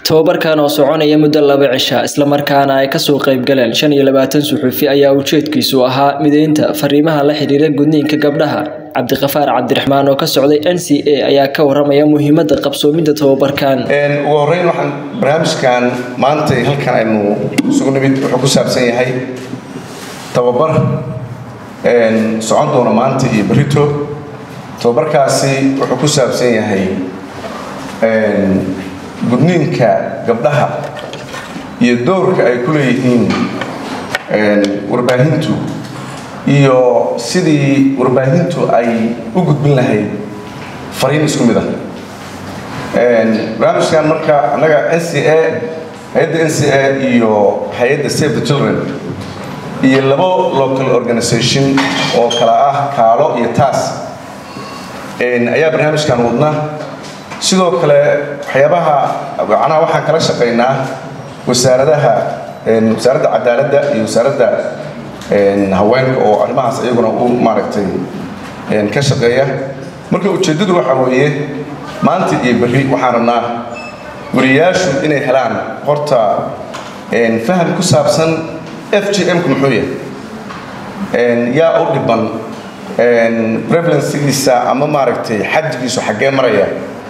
tababarkan oo soconaya muddo laba cisha islamarkaana ay kasoo qaybgaleen shan iyo labaatan suxuufi ayaa ujeedkiisu ahaa mideynta fariimaha la xiriira gudniinka gabdhaha cabdiqafaar cabdiraxmaan oo ka socday n c a ayaa ka waramaya muhiimada qabsoomidda tababarkan ugu horeyn waxaan barnaamijkan maanta halkan aynu isugu nimid wuxuu ku saabsan yahay tababar socon doona maanta iyo berito tababarkaasi wuxuu ku saabsan yahay gudniinka gabdhaha iyo doorka ay ku leeyihiin warbaahintu iyo sidii warbaahintu ay u gudbin lahayd fariin isku mid ah barnaamijkan marka annaga n c a hay-adda n c a iyo hay-adda save the children iyo labo local organization oo kala ah kaalo iyo taas ayaa barnaamijkan wadna sidoo kale waxyaabaha macnaha waxaan kala shaqaynaa wasaaradaha wasaaradda cadaaladda iyo wasaaradda haweenka oo arrimahaas iyaguna u maaragtay ka shaqeeya marka ujeeddadu waxaa weeye maanta iyo berri waxaan rabnaa wariyaashu inay helaan horta faham ku saabsan f g m-ku muxuu yahay yaa u dhiban prevalensigiisa ama maaragtay xaddigiisu xaggee maraya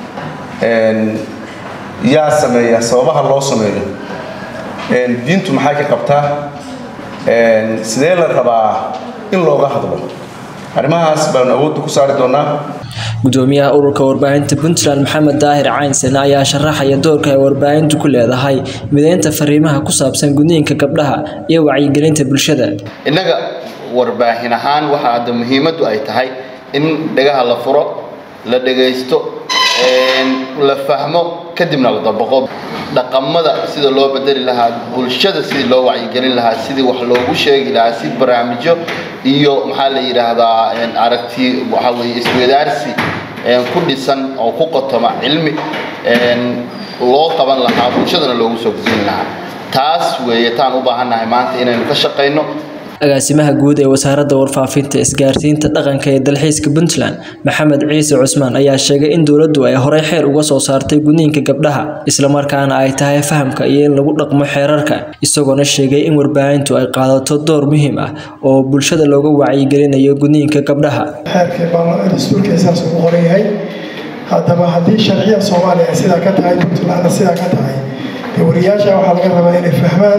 yaa sameeya sababaha loo sameeyo diintu maxay ka qabtaa sidee la rabaa in looga hadlo arrimahaas baanu awoodda ku saari doonaa gudoomiyaha ururka warbaahinta puntland maxamed daahir caynsen ayaa sharaxaya doorka ay warbaahintu ku leedahay mideynta fariimaha ku saabsan gudniinka gabdhaha iyo wacyigelinta bulshada innaga warbaahin ahaan waxaa hadda muhiimaddu ay tahay in dhagaha la furo la dhagaysto la fahmo kadibna la dabaqo dhaqamada sida loo bedeli lahaa bulshada sidii loo wacyigelin lahaa sidii wax loogu sheegi lahaa si barnaamijyo iyo maxaa la yidhaahdaa aragti waxaa weye iswadaarsi ku dhisan oo ku qotoma cilmi loo qaban lahaa bulshadana loogu soo gudbin lahaa taas weeye taan u baahannahay maanta inaynu ka shaqayno agaasimaha guud ee wasaaradda warfaafinta isgaarsiinta dhaqanka ee dalxiiska puntland maxamed ciise cusmaan ayaa sheegay in dowladdu ay horey xeer uga soo saartay gudniinka gabdhaha islamarkaana ay tahay fahamka iyo in lagu dhaqmo xeerarka isagoona sheegay in warbaahintu ay qaadato door muhiim ah oo bulshada looga wacyigelinayo gudniinka gabdhaha dastuurkeesaas ugu qoran yahay haddaba haddii sharciya soomaaliya ay sidaa ka tahay puntlandna sidaa ka tahay wariyaasha waxaa laga rabaa inay fahmaan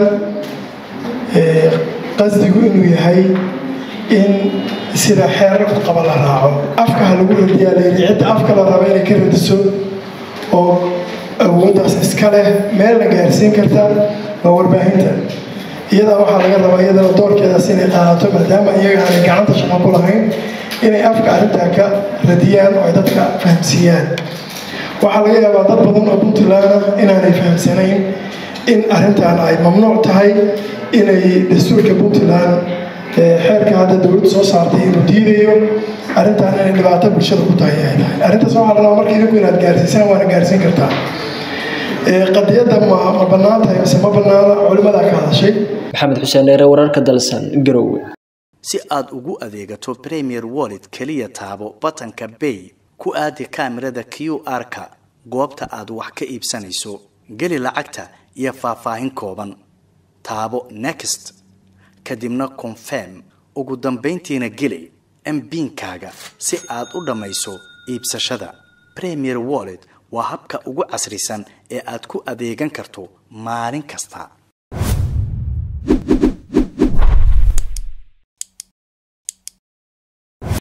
qasdigu inuu yahay in sida xeerarku qaba la raaco afka ha lagu radiyaa layidhi cidda afka la raba inay ka radiso oo awooddaas iska leh meel la gaarsiin karta waa warbaahinta iyadaa waxaa laga rabaa iyadana doorkeedaas inay qaadato maadaama iyaga aanay gacanta shaqa ku lahayn inay afka arrintaa ka radiyaan oo ay dadka fahamsiiyaan waxaa laga yaabaa dad badan oo puntland inaanay fahamsanayn in arrintan ay mamnuuc tahay inay dastuurka puntland xeerka hadda dowladdu soo saartay inuu diidayo arrintan inay dhibaato bulshada ku tahay ay tahay arrintaas waxaa la rabaa marka idinku inaad gaarsiisaan waana gaarsiin kartaa qadiyadda ma ma bannaan tahay mise ma bannaana culimadaa ka hadashay maxamed xuseen dheere wararka dalsan garowe si aad ugu adeegato premier wallet keliya taabo batanka bay ku aadi kaamirada q r-ka goobta aad wax ka iibsanayso geli lacagta iyo faahfaahin kooban taabo next kadibna confirm ugu dambayntiina geli mbiinkaaga si aad u dhammayso iibsashada premier wallet waa habka ugu casrisan ee aad ku adeegan karto maalin kasta